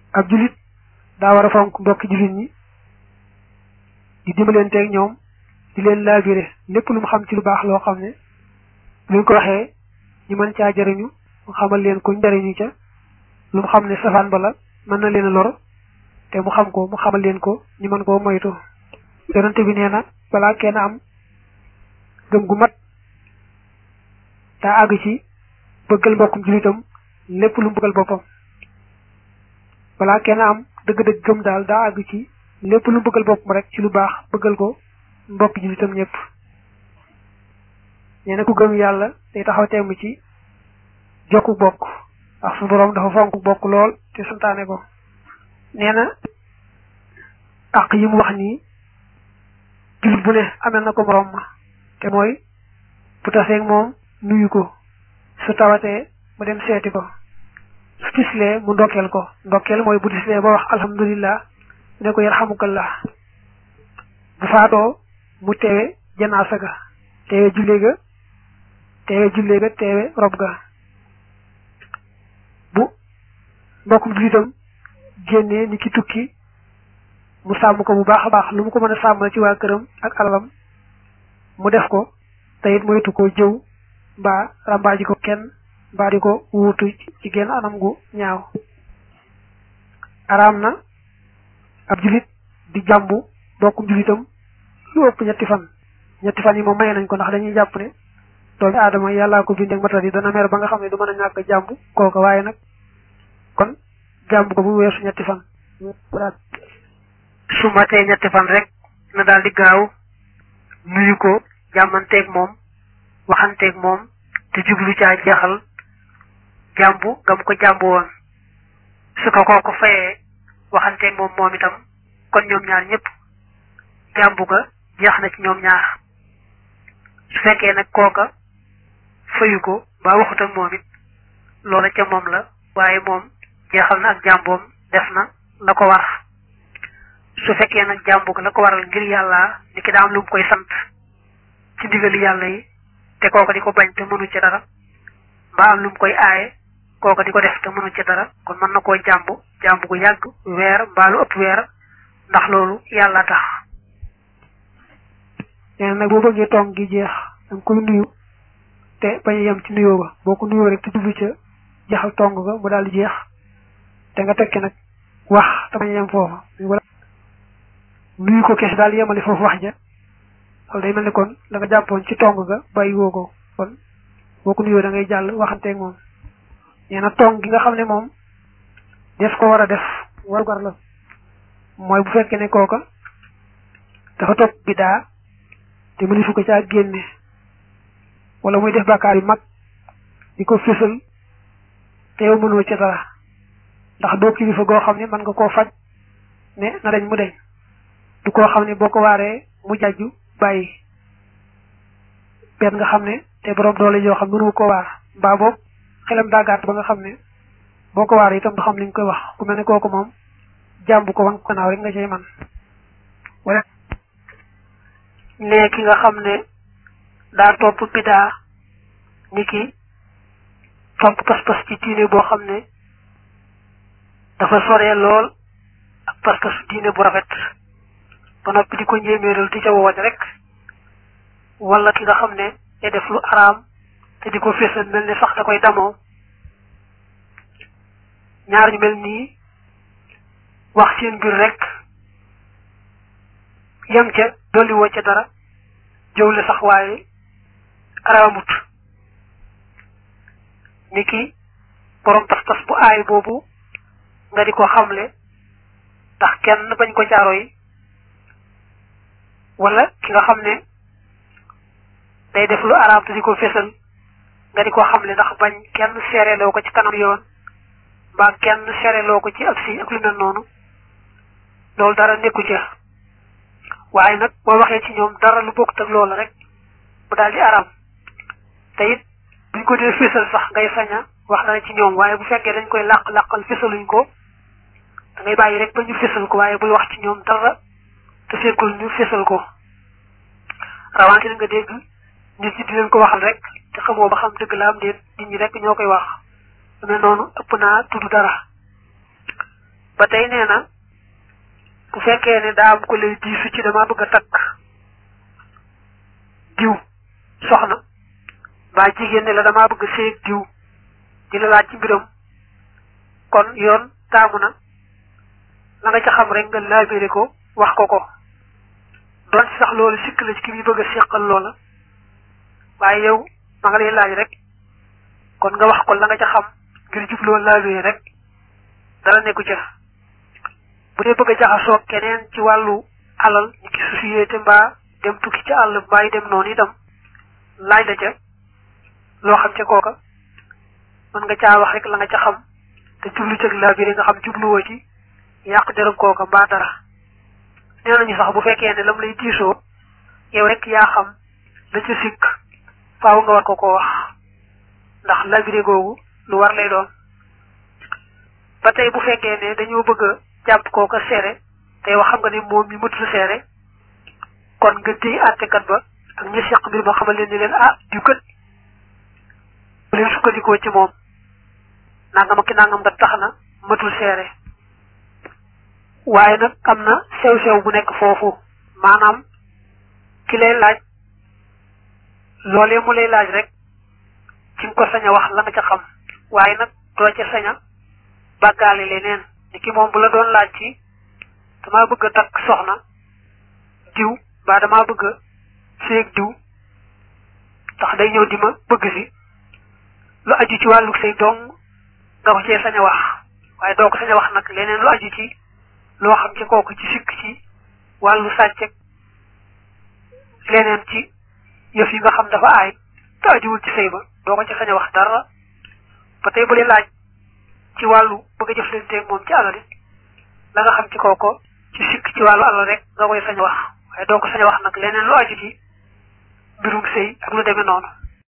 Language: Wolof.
ab julit daa war a fonk mbokki julit ñi di dimbalenteeg ñoom di leen laabire lépp lu mu xam ci lu baax loo xam ne luñ ko waxee ñu mën caa jariñu mu xamal leen ko njariñu ca lu mu xam ne safaan bala mën na leen a lor te mu xam ko mu xamal leen ko ñu mën koo moytu yonente bi nee na balaa kenn am gëm gu mat daa àgg ci bëggal mbokkum julitam lépp lu mu bëggal boppam balaa kenn am dëgg-dëgg gëm daal daa àgg ci lépp lu mu bëggal boppam rek ci lu baax bëggal ko mbokk julitam ñëpp nee na ku gëm yàlla day taxaw temm ci jokku bokk ndax su boroom dafa fonk bokk lool te santaane ko nee na àq yi mu wax nii jullit bu ne amel na ko moroom ma te mooy bu taseeg moom nuyu ko su tawatee mu dem seeti ko su tislee mu ndokkeel ko ndokkeel mooy bu tislee ba wax alhamdulillah ne ko yarhamukallah bu faatoo mu teewe janaasa ga teewe jullee ga teewe jullee ga teewe rob ga bu mbokkum jullitam génnee ni ki tukki mu sàmm ko bu baax a baax lu mu ko mën a sàmmal ci waa këram ak alalam mu def ko te it moytu ko jëw mbaa rambaaji ko kenn mbaa di ko wuutu ci genn anam gu ñaaw araam na ab julit di jàmbu bokkum julitam lu ëpp ñetti fan ñetti fan yi moom maye nañ ko ndax dañuy jàpp ne doomi aadama yàllaa ko bindee matal yi dana mer ba nga xam ne du mën a ñàkk jàmbu kooka waaye nag kon jàmbu ko bu weesu ñetti fan su matee ñetti fan rek na daal di gaaw nuyu ko jàmmanteeg moom waxanteeg moom te jublu caa jeexal jàmbu gam ko jàmbu woon su ko kooku fayee waxanteeg moom moom itam kon ñoom ñaar ñëpp jàmbu ga jeex na ci ñoom ñaar su fekkee nag kooka fayu ko ba waxut ak moom it loola ca moom la waaye moom jeexal na ak jàmboom def na la ko war su fekkee nag jàmbu ga la ko waral ngir yàlla ni ki daa am lu mu koy sant ci ndigali yàlla yi te kooka di ko bañ te mënu ci dara mbaa am lu mu koy aaye kooka di ko def te mënu ci dara kon mën na koo jàmbu jàmbu gu yàgg weer mbaa lu ëpp weer ndax loolu yàlla tax nee na nag boo bëggee tong gi jeex danga koy nuyu te bañ a yem ci nuyoo ba boo ko nuyoo rek te jublu ca jeexal tong ga mu daal di jeex te nga tekki nag wax te bañ a yem foofu nuyu ko kese daal yemali foofu wax ja loolu day mel ni kon la nga jàppoon ci tong ga bàyyi woo ko kon boo ko nuyoo da ngay jàll waxanteeg moom nee na tong gi nga xam ne moom def ko war a def warugar la mooy bu fekkee ne kooka dafa topp bidaa te mënifu ko caa génne wala muy def bàkkaar yu mag di ko fésal te yow mënoo ca dara ndax doo kilifa goo xam ne mën nga koo faj ne na dañ mu deñ du koo xam ne boo ko waaree mu jàjju bàyyi benn nga xam ne te borom doole yoo xam mënu ko waar mbaa boobu xelam daa gàtt ba nga xam ne boo ko waaree itam du xam li nga koy wax ku mel ne kooku moom jàmbu ko wan ko naaw rek nga cay man wala ne ki nga xam ne daa topp bidaa ni ki topp pas-pas ci diine boo xam ne dafa soree lool ak pas-pasu diine bu rafet ba noppi di ko njéeméeral di ca woote rek wala ki nga xam ne day def lu araam te di ko fésal mel ne sax da koy damoo ñaar ñu mel nii wax seen mbir rek yem ca dolli woo ca dara jëwle sax waaye araamut ni ki borom pas-pas bu aay boobu nga di ko xamle ndax kenn bañ ko jaaro yi wala ki nga xam ne day def lu araam te di ko fésal nga di ko xamle ndax bañ kenn seereloo ko ci kanam yoon mbaa kenn seereloo ko ci ab si ak lu mel noonu loolu dara nekku ca waaye nag boo waxee ci ñoom dara lu bokkut ak loolu rek mu daal di araam te it buñ ko dee fésal sax ngay saña wax dara ci ñoom waaye bu fekkee dañ koy làq-làqal fésaluñ ko da ngay bàyyi rek ba ñu fésal ko waaye buy wax ci ñoom dara te fekkul ñu fésal ko rawante nga dégg nit ñi di leen ko waxal rek te xamoo ba xam dëgg la am déet nit ñi rek ñoo koy wax lu mel noonu ëpp naa tudd dara ba tey nee na bu fekkee ne daa am ko lay diisu ci dama bëgg a takk diw soxna mbaa jigéen ne la damaa bëgg a séeg diw di la laaj ci mbiram kon yoon taamu na la nga ca xam rek nga laabire ko wax ko ko doon ci sax loolu sikk la ci ki muy bëgg a séqal loola waaye yow ma nga lay laaj rek kon nga wax ko la nga ca xam ngir jubloo laabire rek dara nekku ca bu dee bëgg a jaxasoo keneen ci wàllu alal ñu ki société mbaa dem tukki ci àll mbaa yi dem noonu itam laaj la ca loo xam ca kooka mën nga caa wax rek la nga ca xam te jublu cëg laabire nga xam jubluwoo ci yàq deram kooka mbaa dara nee nañu sax bu fekkee ne lam lay diisoo yow rek yaa xam la ca sikk faaw nga war ko ko wax ndax labiré googu lu war lay doon ba tey bu fekkee ne dañoo bëgg a jàpp kooka seere te yow xam nga ne moom mi mëtul seere kon nga déy àttekat ba ak ñi seq mbir ma xamal leen ni leen ah diw kat bu leen sukkandikoo ci moom nangam ak ki nangam nga tax na mëtul seere waaye nag am na sew-sew bu nekk foofu maanaam ki lay laaj loolee mu lay laaj rek ci nga ko sañ a wax la nga ca xam waaye nag doo ca sañ a bàggaale leneen ni ki moom bu la doon laaj ci damaa bëgg a takk soxna diw mbaa damaa bëgg a séeg diw tax day ñëw di ma bëgg si lu aju ci wàllu say dong nga ko cee sañ a wax waaye doo ko sañ a wax nag leneen lu aju ci loo xam ci kooku ci sikk ci wàllu sàcceg leneen ci yëf yi nga xam dafa aay te ajuwul ci sëy ba doo ko ci sañ a wax dara ba tey bu lee laaj ci wàllu bëgg a jëflanteeg moom ci alal it la nga xam ci kooko ci sikk ci wàllu alal rek nga koy sañ a wax waaye doo ko sañ a wax nag leneen lu aju ci mbirum sëy ak lu demee noonu